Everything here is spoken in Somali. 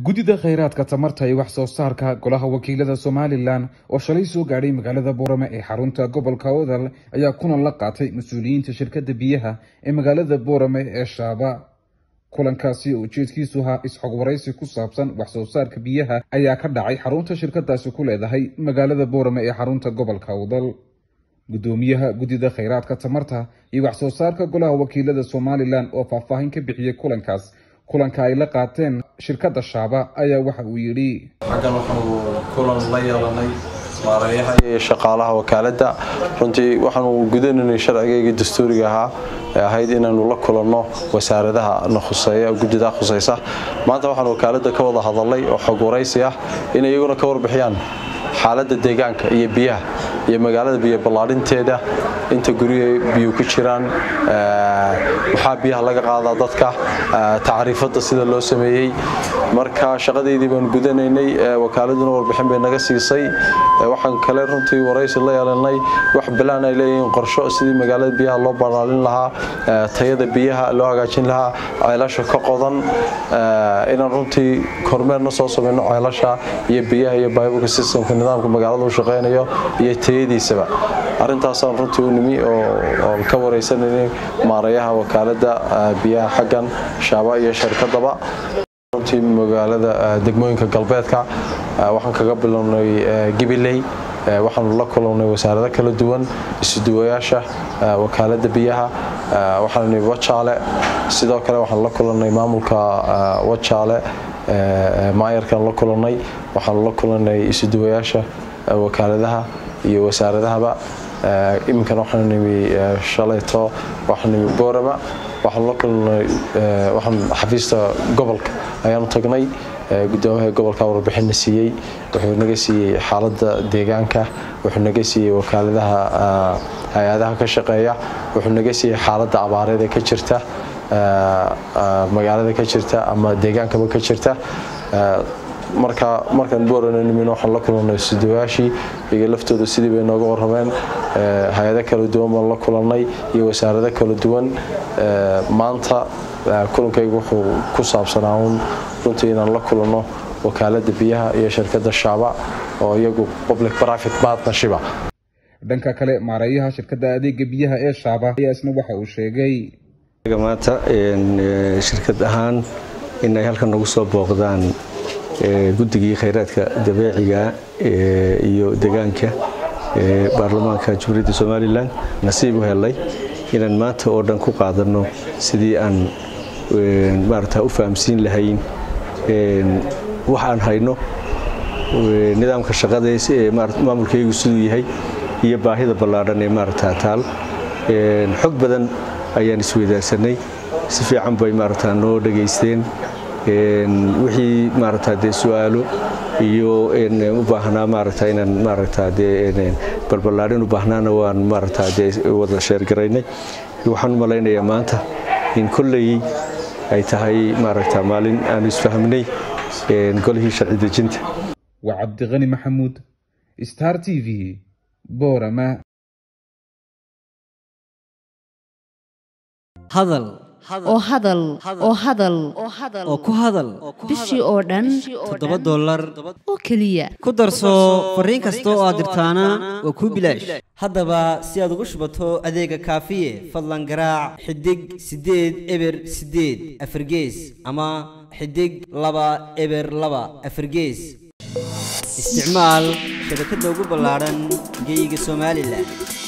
guddida khayraadka tamarta iyo wax soo saarka golaha wakiilada somalilan oo shalay soo gaadhay magaalada boorame ee xarunta gobolka odal ayaa kulan la qaatay mas-uuliyiinta shirkadda biyaha ee magaalada boorame ee shaaba kulankaasi oo ujeedkiisu ahaa is-xog waraysi ku saabsan wax soo saarka biyaha ayaa ka dhacay xarunta shirkadaasi ku leedahay magaalada boorame ee xarunta gobolka odal guddoomiyaha guddida khayraadka tamarta iyo wax soo saarka golaha wakiilada somalilan oo faahfaahin ka bixiyey kulankaas kulanka ay la qaateen shirkadda shaaba ayaa waxa uu yidhi xaggan waxaanu kulan la yeelanay maareeyaha iyo shaqaalaha wakaaladda runtii waxaanu gudanaynay sharcigayga dastuuriga ahaa ee ahayd inaanu la kulanno wasaaradaha na khuseeya guddida khusaysa maanta waxaan wakaaladda ka wada hadalnay oo xog waraysi ah inay iyaguna ka warbixiyaan xaaladda deegaanka iyo biyaha iyo magaalada biyo ballaadhinteeda inta guryaha biyu ku jiraan waxaa biyaha laga qaadaa dadka tacriifadda sida loo sameeyey marka shaqadeydii baan gudanaynay wakaaladuna warbixin bay naga siisay waxaan kale runtii waraysi la yeelanay wax balaan ay leeyihiin qorsho sidii magaalada biyaha loo ballaalin lahaa tayada biyaha loo hagaajin lahaa ceelasha ka qodan inaan runtii kormeerna soo samayno ceelasha iyo biyaha iyo biblka systemka nidaamka magaalada u shaqaynayo iyo tayadiisaba arintaasaan runtii u nimi oo ka waraysanayna maareeyaha wakaaladda biyaha xaggan shaaba iyo shirkadaba runtii magaalada degmooyinka galbeedka waxaan kaga bilownay gibiley waxaanu la kulannay wasaarado kala duwan isuduwayaasha wakaaladda biyaha waxaan nimi wajaale sidoo kale waxaan la kulannay maamulka wajaale maayarkan la kulannay waxaanu la kulannay isuduwayaasha wakaaladaha iyo wasaaradahaba iminkana waxaan nimi shalayto waxaan nimi boorama waxaan la kulannay waxaan xafiista gobolka ayaanu tagnay gudoomiyaha gobolka warbixinna siiyey wuxuu naga siiyey xaaladda deegaanka wuxuu naga siiyey wakaaladaha hay-adaha ka shaqeeya wuxuu naga siiyey xaaladda abaareed ee ka jirta magaalada ka jirta ama deegaankaba ka jirta marka markaan boorana nimin waxaan la kulannay sudawaashii iyaga laftooda sidii bay nooga warrameen hay-ado kala duwan baan la kulannay iyo wasaarado kala duwan maanta kulankaygu wuxuu ku saabsanaa uun runtii inaan la kulanno wakaaladda biyaha iyo shirkadda shaaba oo iyagu public private partnershipa dhanka kale maareeyaha shirkadda adeega biyaha ee shaaba ayaa isna waxa uu sheegay maanta shirkad ahaan in ay halkan nagu soo booqdaan guddigii khayraadka dabeeciga iyo deegaanka ee baarlamaanka jamhuuriyadda somalilan nasiib u helay inaan maanta oo dhan ku qaadanno sidii aan maarata u fahamsiin lahayn wax aan hayno nidaamka shaqadays ee maamulkaygu siduu yahay iyo baahida ballaadhan ee maarata taal xog badan ayaan isweydaarsanay si fiican bay maarata noo dhegaysteen wixii maarata dee su-aalo iyo u baahnaa maarata inaan maarata dee balballaadhin u baahnaana waan maarata dee wada sheergaraynay waxaan u malaynayaa maanta in kolley ay tahay maaragta maalin aanu isfahmnay golihii sharci dejinta waa cabdiqani maxamuud star t v boorama hadal oo hadal oo hadal oo ku hadal bishii oo dhan toddoba dollar oo keliya ku darso fariin kasta oo aad dirtaana waa kuu bilaash haddaba si aad ugu shubato adeega kaafiye fadlan garaac xidig siddeed eber siddeed afargees ama xidig laba eber laba afargees isticmaal shabakadda ugu ballaadhan geyga somalilan